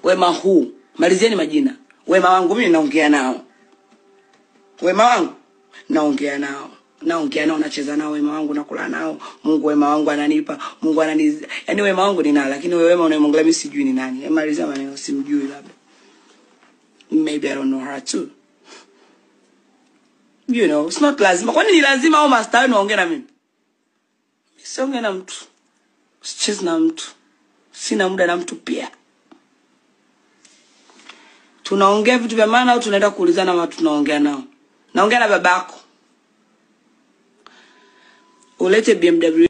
wema huu malizieni majina wema wangu mimi naongea nao wema wangu naongea nao naongea nao nacheza nao wema wangu nakula nao mungu wema wangu ananipa mungu anani yani wema wangu ni nani lakini wewe wema unayemwongelea mimi sijui ni nani Eh, malizia maneno simjui labda maybe i don't know her too you know it's not lazima kwani ni lazima au master wewe naongea na mimi siongee na mtu sichezi na mtu sina muda na mtu pia tunaongea vitu vya maana au tunaenda kuulizana watu tunaongea nao naongea na babako ulete bmw